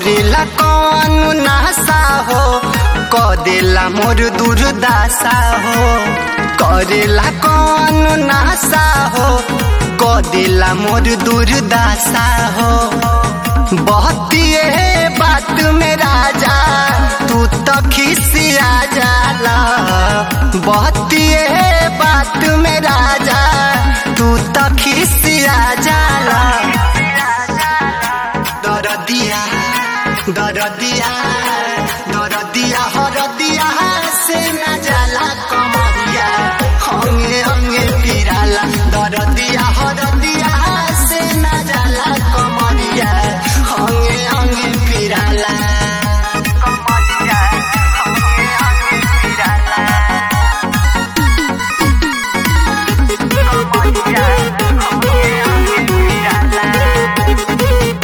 करेला कौन नासा हो कदेला मोर दुर्दासा हो करेला कौन नासा हो कदेला मोर दुर्दासा हो बहतिए बात में राजा तू तो खिसिया जाला बहतिए बात में राजा तू तो खिसिया जाला दरदिया दरदिया दरदिया हरदिया से न जाला कमरिया हंगे हंगे पिराला दरदिया हरदिया से न जाला कमरिया हंगे हंगे पिराला कमरिया हंगे हंगे पिराला कमरिया हंगे हंगे पिराला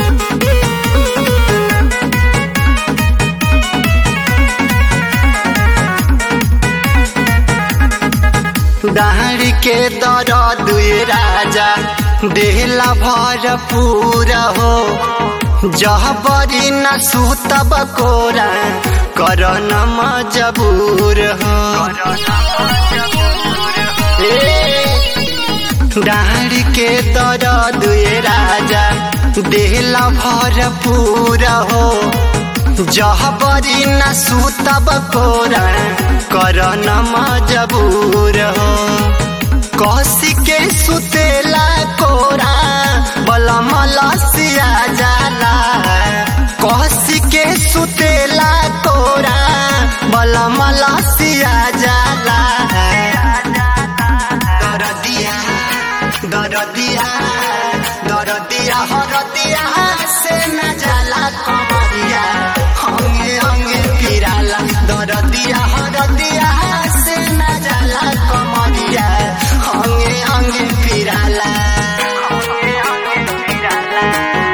दाहरी के दरद ये राजा देहला भरपूर हो जहबरी न सुतब कोरा कर न मजबूर हो दाहरी के दरद ये राजा देहला भरपूर हो जहबरी न सुतब कोरा कर न मजबूर हो कसी के सुतेला कोरा बलम लसिया जाला कसी के सुतेला कोरा बलम लसिया जाला दरदिया दरदिया दरदिया हरदिया से न जाला कमरिया हंगे हंगे पिराला दरदिया हरदिया से न जाला कमरिया हंगे हंगे पिराला हंगे हंगे पिराला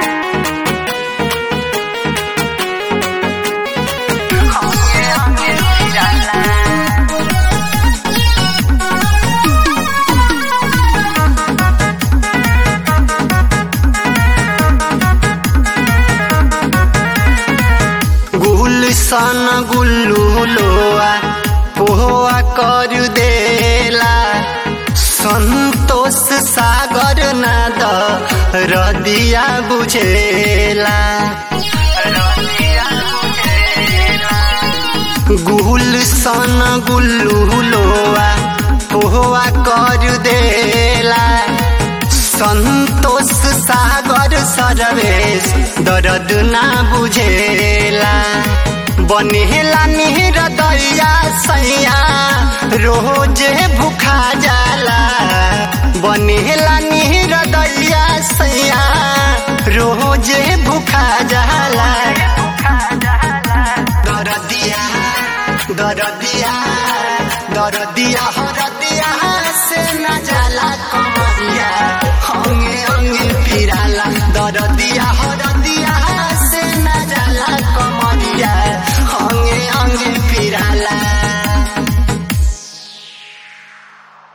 हंगे हंगे पिराला गुलशन गुल्लू लोआ पोहा कर देला संतोष सागर नाद रदिया बुझेला गुलशन गुल्लू लोआ पोहा कर देला संतोष सागर सरवेश दर्द ना बुझेला बनेला निहर दैया सैया रोजे भूखा